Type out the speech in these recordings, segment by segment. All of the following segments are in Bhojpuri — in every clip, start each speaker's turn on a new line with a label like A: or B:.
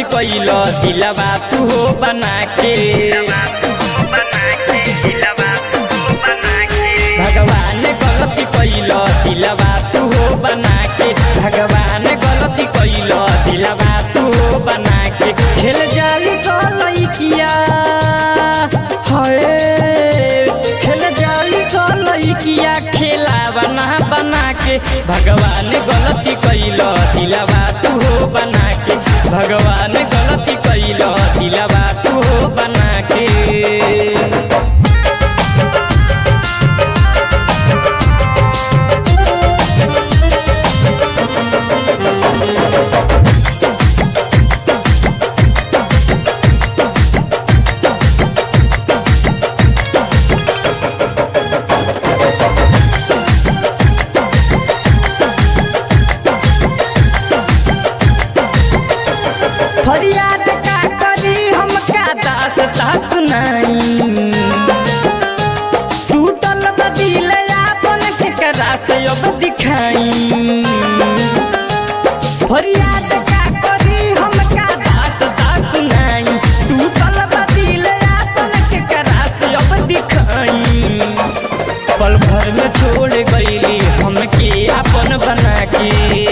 A: कैल दिलवा तू हो बना के भगवान गलती कैल दिलवा तू हो बना के भगवान गलती कैल दिलवा तू हो बना के खेल जाली सो लइकिया हाय खेल जाली सो लइकिया खेला बना बना के भगवान गलती कैल दिलवा तू हो बना के भगवान गलती कैल दिलवा तू हो बना के फरियाद का करी हमका दास दास नहीं टूटल बदिल आपन के करा से अब दिखाई फरियाद का करी हमका दास दास नहीं टूटल बदिल आपन के करा से अब दिखाई पल भर में छोड़ गईली हमके अपन बना के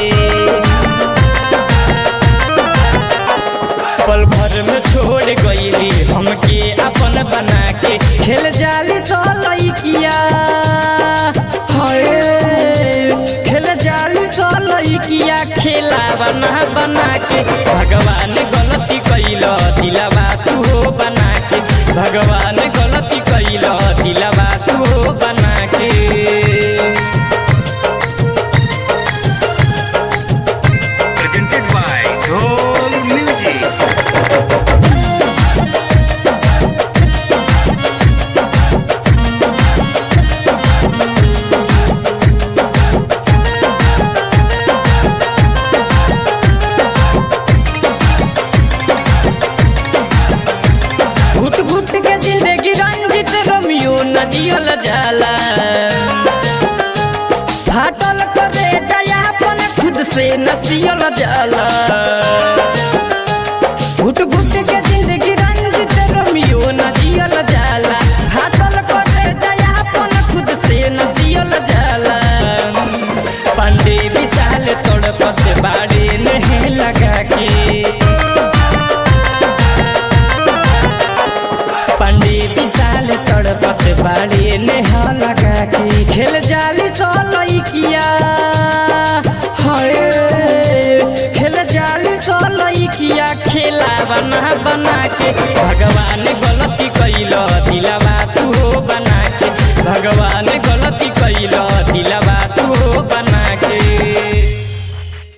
A: पल भर में छोड़ गईली हमके अपन बना के खेल जाली सो लइकिया हाय खेल जाली सो लइकिया खेला बना बना के भगवान गलती कैल दिलवा तू हो बना के भगवान गलती कैल दिलवा तू हो बना के
B: presented by Dhol Music.
A: घुट घुट के जिंदगी रंजित रोमियो न जियल जाला फाटल करे दयापन खुद से न सियल जाला घुट घुट के जिंदगी रंजित रोमियो न जियल जाला फाटल करे दयापन खुद से न सियल जाला पांडे विशाल तड़पत बाड़े नहीं लगा के पंडी विशाल तड़पत बाड़ी नेहा लगा के खेल जाली सो लइकिया हाय खेल जाली सो लइकिया खेला बना बना के भगवान गलती कैल दिल